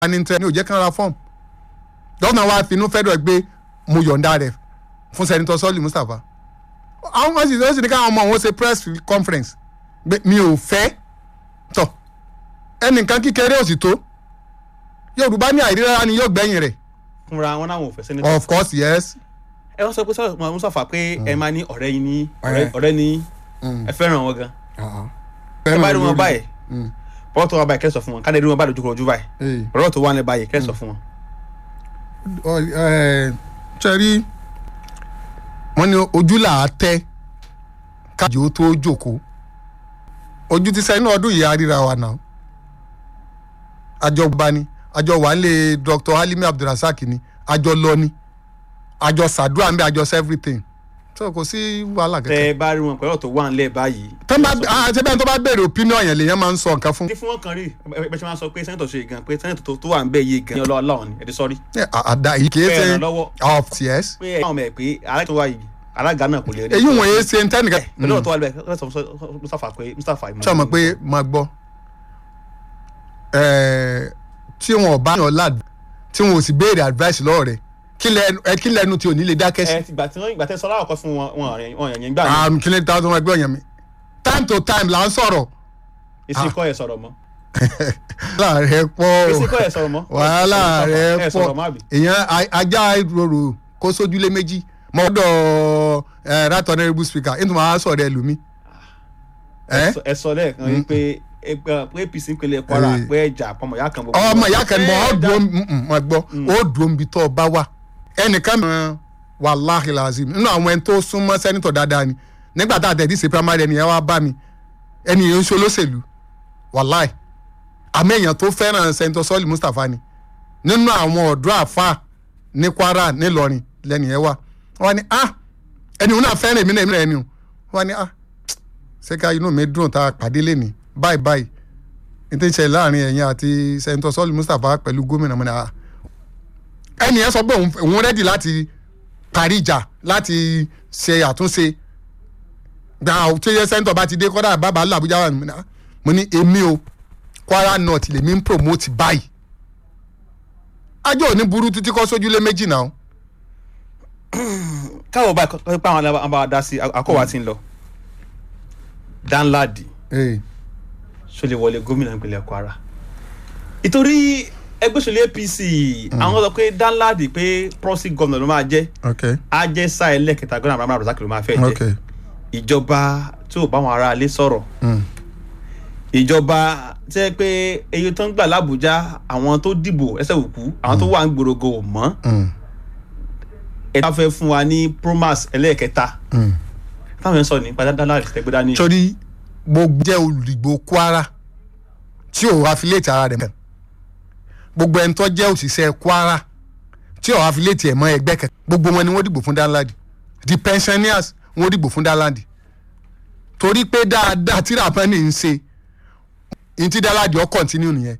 ní tẹ ní òjẹ́ kan ra fọ́ọ̀mù gọ́vnà wa finú fẹ́dọ̀ gbé mo yọ̀ǹda rẹ̀ fún sẹ́nitọ́ sọ́ọ̀lì mustapha àwọn ọmọ sì ó sì ní káwọn ọmọ òun ṣe press conference gbé mi ò fẹ́ tọ̀ ẹnìkan kíkẹrẹ ò sì tó yorùbá ní àìríra ni yóò gbẹ̀yìn rẹ̀ fúnra wọn náà wọn ò fẹ́ sẹ́nitọ́. of course yes ẹ wọ́n sọ pé sọ́ọ̀ mustapha pé ẹ máa ní ọ̀rẹ́ yín ní Ọ̀rẹ́. ọ̀rẹ́ ní ẹ fẹ́ràn wọn gan. ẹ bá rí wọn báyìí bọ́ọ̀ tó wọn báyìí kẹ́ sọ fún wọn káde rí wọn báyìí lójú báyìí báyìí. ọ̀rọ̀ tó wà ní báyìí kẹ́ sọ fún wọn. ṣẹ́rí wọ́n ní ojú là á tẹ́ káàdì ó tó jókòó ojú ti sẹ́yìn náà ọdún yìí àríra wa náà àjọ gba ni àjọ wà nílé dr halimi abdulrasaq ni àjọ lọ ni àjọ sàdúrà ń bẹ àjọ everything so kò sí wàhálà tẹ kẹkẹ. ẹ bá rí wọn pẹ̀lú ọ̀rọ̀ tó wà nílẹ̀ báyìí. tó bá ṣe bẹ́ẹ̀ tó bá béèrè opinion yẹn lèyàn máa ń sọ nǹkan fún. ní fún wọn kan rí ẹ ṣe máa sọ pé sẹ́nitọ̀ ṣe gan pé sẹ́nitọ̀ tó- tó wà ń bẹ̀ yé gan ní ọlọ́wọ́ láwọn ni ẹ̀dí sọ́rí. Ẹ, àdá yìí kìí Bẹ́ẹ̀ ṣe ràn lọ́wọ́. of yes. pé ẹ̀ ọmọ ẹ̀ pé alága tó wà yìí alága náà kò lè rí. èyí wọ̀nyí ṣe ń tẹ́nìkan. pẹ̀lú ọ̀rọ̀ tó wà níbẹ̀ kẹ́ sọ fún mustapha pé mustapha ìmọ̀ sọ ma pé máa gbọ́ ẹ̀ẹ́, tí wọn ò bá yàn lád tí wọn ò sì béèrè advice lọ́wọ́ rẹ̀ kí lẹ́nu ẹ kí lẹ́nu tí ò ní lè dákẹ́ sí. ẹ ti gbà tí wọ́n ìgbà tẹ́ sọ́lá ọ̀kọ́ fún wọn wọn yẹn wọn yẹn gbà ní àmì kí lè ta ọdún ẹgbẹ́ ọ̀yàn mi time to time là ń sọ̀rọ̀ èsì kọ́ ẹ̀ sọ̀rọ̀ mọ́ wàhálà rẹ pọ̀ èsì kọ́ ẹ̀ sọ̀rọ̀ mọ́ wàhálà rẹ ẹ̀ pọ̀ sọ̀rọ̀ mọ́ àbí. èèyàn a- ajá ìrorò kó sójúlé méjì mọ́dọ̀ ẹ̀ right honourable speaker nítorí wọn á sọ̀rọ̀ ẹ lùmí. ẹ ẹ sọ lẹ́ẹ̀kan yìí pé ẹgbẹ́ pé apc ń pele kwara Eh. pé ẹja àpamọ́ ìyá kan bọ̀. ọmọ ìyá kan mọ ọ Ẹ dùn dá- mọ gbọ́ ó dùn bí tó o bá wà ẹnìkan mọ wàláhì làzim nínú àwọn ẹni tó súnmọ́ sẹ́nitọ̀ dáadáa ni nígbà tá a tẹ̀ díṣe primary ẹni yẹn wá bá mi ẹni yẹn ń ṣe olóṣèlú wàláhì àmì èèyàn tó fẹ́ràn sẹ́nitọ̀ sọ́ọ̀lì mustapha ni nínú àwọn ọ̀dọ́ àfa ní kwara nílọrin lẹ́nu yẹn wà wọ́n ní ah ẹni òun náà fẹ́ràn èmi náà èmi náà ẹni o wọ́n ní ah ṣé ká inú mi dùn tá a pàdé lẹ́ni báyìí báyìí ní tí ń ṣe láàrin ẹ̀yìn àti sẹ́ńtọ́ sọ́ọ̀lù mustapha pẹ̀lú gómìnà mọ́ni àá ẹnì yẹn sọ pé òun òun rẹ́dì láti parí ìjà láti ṣe àtúnṣe gba tí yẹ sẹ́ńtọ̀ bá ti dé kọ́dà bàbá làbújá wà nínú mo ní èmi o kwara north lèmi ń promote báyìí ajọ́ òní burú títí kọ́ sójúlé méjì náà káwọ báyìí kọ́ pé àwọn àbá dá sí akọ́wà tí ń lọ danladi ṣó lè wọlé gómìnà ìpínlẹ̀ kwara ìtorí ẹgbẹ́ òṣèlú apc àwọn sọ pé danladi pé proxy governor ló máa jẹ́ ok á jẹ́ sáà ẹlẹ́kẹta gómìnà abraham razak ló máa fẹ́ jẹ́ ok ìjọba tí ò bá wọn ará ilé sọ̀rọ̀ Mm. ìjọba tí ẹ pé èyí tó ń gbà lábújá àwọn tó dìbò ẹsẹ̀ òkú àwọn tó wà ń gbòrògò ò mọ́ Mm. ẹ bá fẹ́ fún wa ní promas ẹlẹ́ẹ̀kẹta Mm. táwọn yẹn sọ ní padàdàlà ìtẹ́gbẹ́ dání. torí gbogbo jẹ́ olùdìgbò kwara tí ò affiliate ara rẹ̀ mọ́ gbogbo ẹni tó jẹ́ òṣìṣẹ́ kwara tí ò affiliate ẹ̀ mọ́ ẹgbẹ́ kẹ̀kẹ́ gbogbo wọn ni wọ́n dìbò fún danladi the pensioners wọ́n dìbò fún danladi torí pé dáadáa tí rapani ń ṣe ní tí danladi ọ̀ continue nìyẹn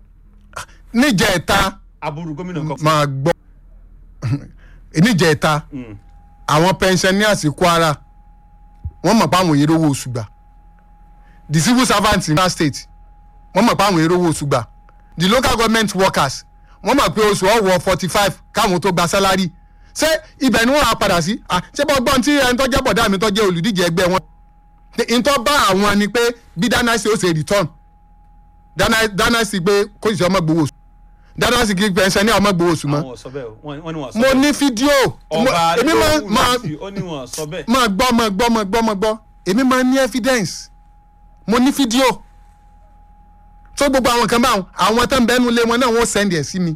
níjẹ̀ẹ́ta aburú gómìnà kan. máa gbọ́ níjẹ̀ẹ́ta Mm. àwọn pensioners kwara wọ́n mọ̀ pé àwọn èrè owó oṣù gbà the civil servants in that state wọ́n mọ̀ pé àwọn èrè owó oṣù gbà the local government workers wọ́n mọ̀ pé oṣù ọ̀wọ́ forty five káwọn tó gba salary ṣé ibẹ̀ ni wọ́n á padà sí Ah, ṣé bọ́ gbọ́n tí ẹni tó jẹ́ bọ̀dá mi tó jẹ́ olùdíje ẹgbẹ́ wọn ìtọ́ bá àwọn ni pé bí dynasty ó ṣe return Dana- dynasty pé kó ìṣe ọmọ gbowó oṣù dynasty kí pension ní ọmọ gbowó oṣù mọ́ àwọn ò sọ bẹ́ẹ̀ o wọ́n wọ́n ní wọ́n sọ mo bẹ́ẹ̀. ní fídíò ọba mo- èmi máa adéwòlù máa láti ó ní wọ́n sọ bẹ́ẹ̀. máa gbọ́ máa gbọ́ máa gbọ́ máa gbọ́ èmi máa ní evidence mo ní fídíò tó gbogbo àwọn kan báwọn àwọn tó ń bẹ́nu lé wọn náà wọ́n send ẹ̀ sí mi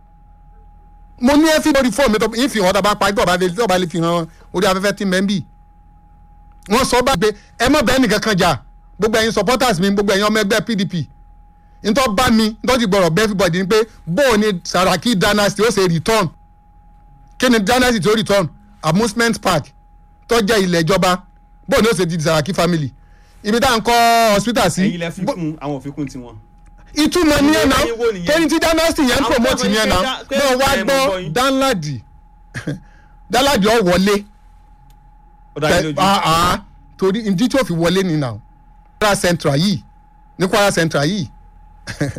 mo ní ẹ́fí lórí fóònù mi tó yín fi hàn tó bá parí tó bá lè tó bá lè fi hàn orí afẹ́fẹ́ tí ń bẹ́ ń bì wọ́n sọ bá gbé ẹ má bẹ́ẹ̀ nìkan kan jà gbogbo ẹ̀yin supporters mi gbogbo ẹ̀yin ọmọ ẹgbẹ́ pdp ntọ́ bá mi ntọ́ ti gbọ́rọ̀ bẹ́ẹ̀ everybody ni pé bóò ni saraki dynasty ó ṣe return kí ni dynasty tó return amusement park tó jẹ́ ilẹ̀ ìjọba bóò ni ó ṣe di saraki family ibi tá à ń kọ́ hospital sí ẹ̀yin lẹ fi kún àwọn òfin kún tiwọn. ìtumọ̀ ní ẹ̀ náà Ẹ̀yin wo nìyẹn? torí tí dynasty yẹn ń Àwọn promote táwọn yẹn yìí náà pé náà wá ẹ̀ mọ̀ gbọ́ gbọ́ yín. danladi danladi ọ̀ wọlé ó dá yín lójú. ah ah torí ìdí tí ó fi wọlé ni náà kwara central yìí ní kwara central yìí